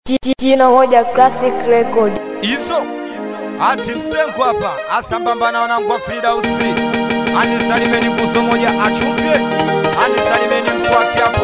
Jino moja classic record. Izo ati msengo hapa asambamba na wanangu wa Fridausi anisalimeni nguzo moja achumvye anisalimeni mswati hapo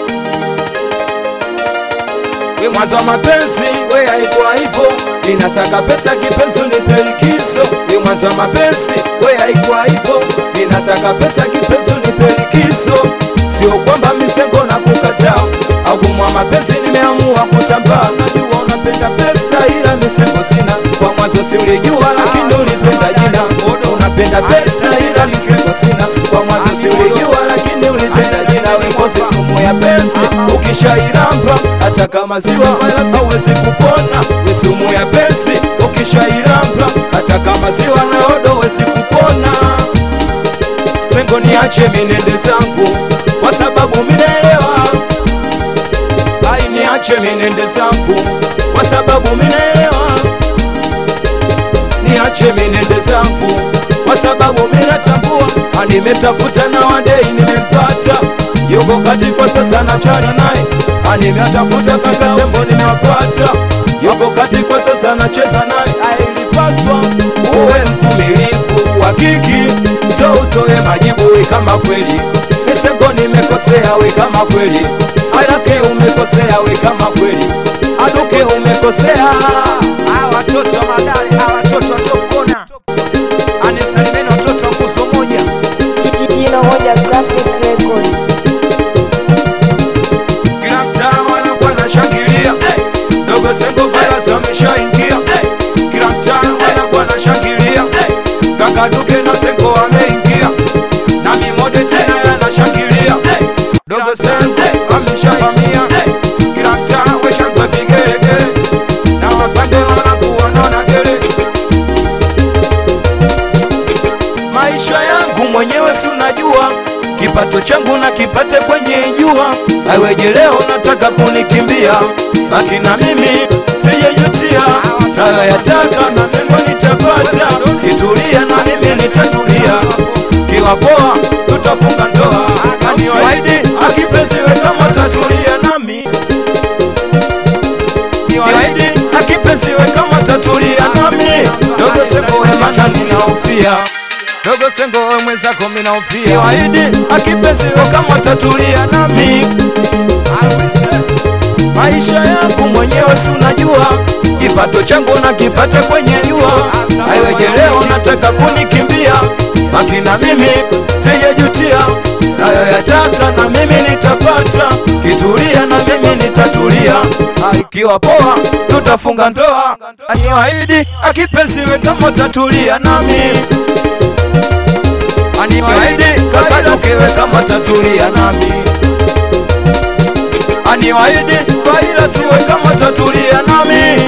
we mwanzo wa mapenzi we haikuwa hivyo ninasaka pesa kipenzi unipe likizo we mwanzo wa mapenzi we haikuwa hivyo ninasaka pesa kipenzi unipe likizo sio kwamba misengo na kukataa au kumwa mapenzi nimeamua kutambaa najua unapenda pesa ila misengo sina kwa mwanzo si ulijua lakini ulipenda jina Odo unapenda pesa ila misengo sina kwa mwanzo si ulijua lakini ulipenda jina wekozi sumu ya penzi ukishairamba hata kama ziwa wala hauwezi kupona we sumu ya penzi ukishairamba hata kama ziwa na odo huwezi kupona sengo niache minende zangu kwa sababu minaelewa ai niache minende zangu kwa sababu minaelewa niache minende zangu kwa sababu minatambua animetafuta na wadei nimempata yuko kati kwa sasa na chana naye animetafuta mpaka tembo nimewapata yuko kati kwa sasa nacheza naye ailipaswa uwe mvumilivu wa kiki to utoe majibu we kama kweli misego nimekosea we kama kweli alasi umekosea we kama kweli aduke umekosea Ah, watoto madari ah, watoto watokona anisalimeni watoto wa nguzo moja Jino moja classic record. kila mtaa wanakuwa na shangilia dogo sengo virus wameshaingia kila mtaa wanakuwa na shangilia kaka duke na sengo wameingia na mimode tena yanashangilia dogo sengo ameshavamia kila mtaa weshangwe vigelegele na wasange wanakuwa naona gele maisha yangu mwenyewe si unajua kipato changu na kipate kwenye jua aweje leo nataka kunikimbia baki na mimi sijejutia nayoyataka na sengo nitapata kitulia na mimi nitatulia kiwa poa tutafunga ndoa aniwaidi akipenziwe kama tatulia nami niwaidi akipenziwe kama tatulia nami dogo sengo wemana ninaofia dogo sengo we mwenzako minaofia niwaidi akipenziwe kama tatulia nami maisha yangu mwenyewe si unajua kipato changu na kipate kwenye jua aiweje leo nataka kunikimbia baki na mimi sijejutia nayoyataka na mimi nitapata kitulia na mimi nitatulia ikiwa poa tutafunga ndoa aniwaidi akipenziwe kama tatulia nami aniwaidi kakadukewe kama tatulia nami aniwaidi kaila siwe kama tatulia nami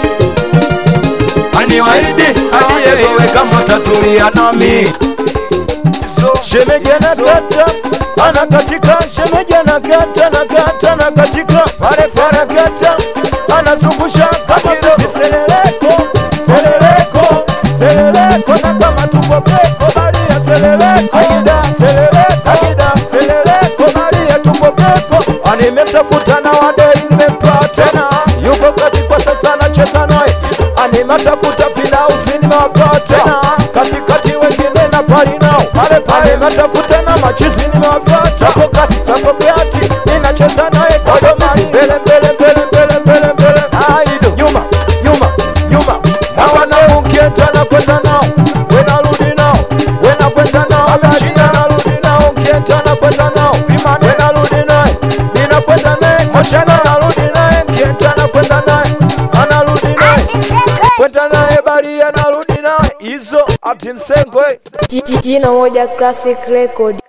aniwaidi adiyewewe kama tatulia nami shemeji anakata anakatika shemeji anakata nakata nakatika pale parakata anazungusha kama vile seleleko seleleko seleleko na kama tuko peko baria seleleko aida seleleko aida seleleko baria tuko peko animetafuta na wadei nimempata tena yuko kati kwa sasa nacheza naye animetafuta filausi nimewapata tena katikati wengine na pali nao pale pale matafuta na machizi nimewapata sako kati sako kati ninacheza naye kodomani mbele mbele mbele mbele mbele mbele aido nyuma nyuma nyuma na wanangu nkienda na kwenda nao wenarudi nao wenakwenda nao ameshinda narudi nao nkienda na kwenda nao vimane narudi naye ninakwenda naye moshana narudi naye nkienda na kwenda naye anarudi naye kwenda naye bali anarudi naye hizo ati msengwe Jino moja classic record.